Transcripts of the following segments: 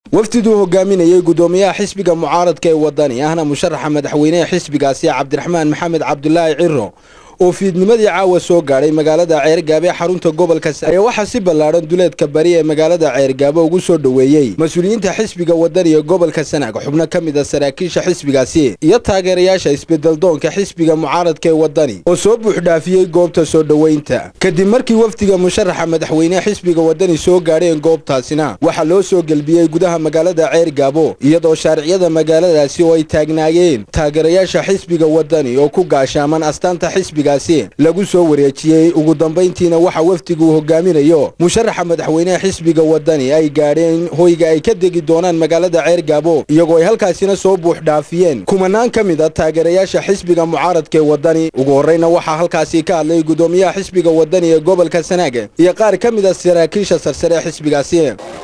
wafdiduu hogaaminayey gudoomiyaha xisbiga mucaaradka ee wadani ahna musharaxa madaxweyneha xisbigaasi cabdiraxmaan maxamed cabdulaahi ciro oo fiidnimadii caawa soo gaadhay magaalada ceergaabo ee xarunta gobolka ayaa waxaa si ballaadhan duleedka bari ee magaalada ceergaabo ugu soo dhoweeyey mas-uuliyiinta xisbiga wadani ee gobolka sanaag xubno ka mid a saraakiisha xisbigaasi iyo taageerayaasha isbedeldoonka xisbiga mucaaradka ee wadani oo soo buuxdhaafiyey goobta soo dhoweynta kadib markii wafdiga musharaxa madaxweyneha xisbiga wadani soo gaadheen goobtaasina waxaa loo soo gelbiyey gudaha magaalada ceergaabo iyadoo shaariciyada magaaladaasi oo ay taagnaayeen taageerayaasha xisbiga wadani oo ku gaashaaman astaanta xisbiga lagu soo wareejiyey ugu dambayntiina waxa wafdigu hogaaminayo musharaxa madaxweyneha xisbiga wadani ay gaadheen hoyga ay ka degi doonaan magaalada ceergaabo iyagoo ay halkaasina soo buux dhaafiyeen kumanaan ka mid a taageerayaasha xisbiga mucaaradka ee wadani ugu horreyna waxaa halkaasi ka hadlay gudoomiyaha xisbiga wadani ee gobolka sanaag iyo qaar ka mid a saraakiisha sarsare ee xisbigaasi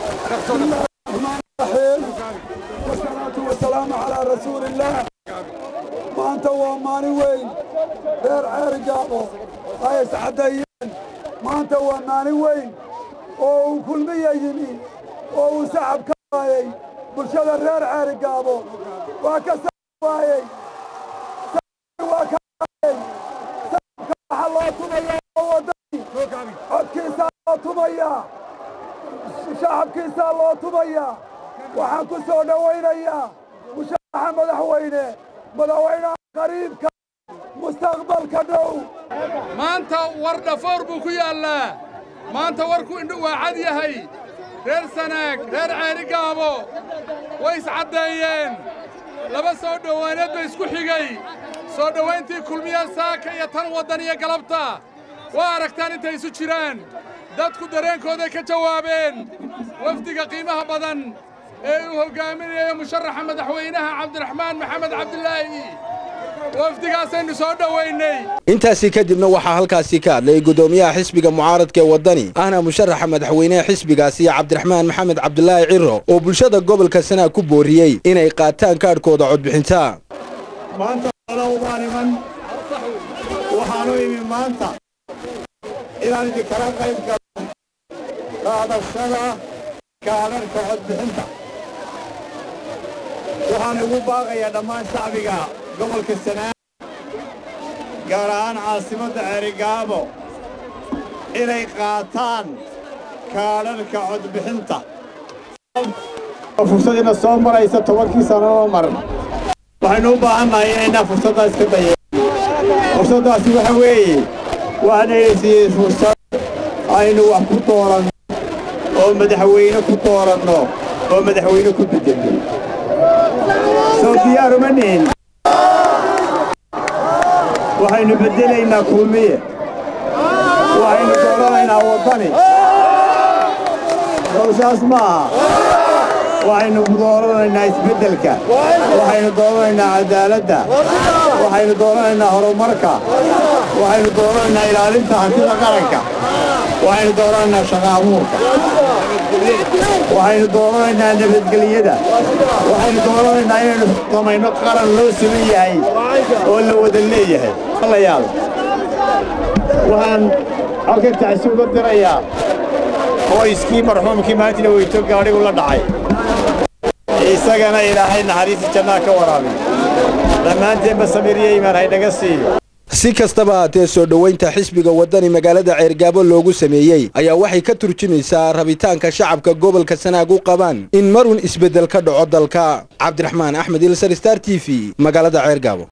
maanta waa maalin weyn reer ceerigaabo ay iscaddeeyeen maanta waa maalin weyn oo uu kulmiya yimi oo uu sacab ka waayey bulshada reer ceerigaabo waa ka sacab waayey waa ka waayey sacabka waxa loo tumayaa oo waddani codkiisaa loo tumayaa shacabkiisaa loo tumayaa waxaan ku soo dhowaynayaa musharaxa madaxweyne madaxweynaha qariibka mustaqbalka dhow maanta war dhafoor buu ku yaallaa maanta warku indhu waa cad yahay reer sanaag reer ceerigaabo way iscaddeeyeen laba soo dhowaaneed ba isku xigay soo dhowayntii kulmiya saaka iyo tan waddan iyo galabta waa aragtaan intay isu jiraan dadku dareenkooday ka jawaabeen wafdiga qiimaha badan ee uu hoggaaminayo musharaxa madaxweynaha cabdiraxmaan maxamed cabdilaahi wafdigaasaynu soo dhowaynay intaasi kadibna waxaa halkaasi ka hadlay gudoomiyaha xisbiga mucaaradka ee wadani ahna musharaxa madaxweyneha xisbigaasi cabdiraxmaan maxamed cabdulaahi ciro oo bulshada gobolka sanaag ku booriyey inay qaataan kaadhkooda codbixinta maanta uma iman waxaanu imi maanta inaan idinkala qayb galan qaadashada kaadharhka codbixinta waxaan ugu baaqayaa dhammaan shacbiga gobolka sanaag gaar ahaan caasimadda ceerigaabo inay qaataan kaadharhka codbixinta fursadiina soo maraysa tobankii sannadoo mar waxaynu u baahannahay inaynaa fursaddaas ka dayeen fursaddaasi waxa weeye waxaanayna siiyey fursad aynu wax ku dooranno oo madaxweyne ku dooranno oo madaxweyne ku beddelno soo diyaaruma nihin waxaynu beddelaynaa kulmiye waxaynu dooranaynaa waddani sowsaas ma aha waxaynu dooranaynaa isbeddelka waxaynu dooranaynaa cadaaladda waxaynu dooranaynaa horumarka waxaynu dooranaynaa ilaalinta hantida qaranka waxaynu dooranaynaa shaqa abuurka waxaynu dooranaynaa nabadgelyada waxaynu dooranaynaa inaynu samayno qaran loo siman yahay oo la wada leeyahay alayaal waxaan halkan tacsi uga dirayaa qoyskii marxuumkii maalintina weyto gaadhigu la dhacay isagana ilaahay naxariista jannaa ka waraabiy dhammaanteenba samiriyo imaan haynaga siiyo si kastaba haatee soo dhoweynta xisbiga wadani magaalada ceergaabo loogu sameeyey ayaa waxay ka turjumaysaa rabitaanka shacabka gobolka sanaag u qabaan in marun isbeddel ka dhaco dalka cabdiraxmaan axmed ilsar star t v magaalada ceergaabo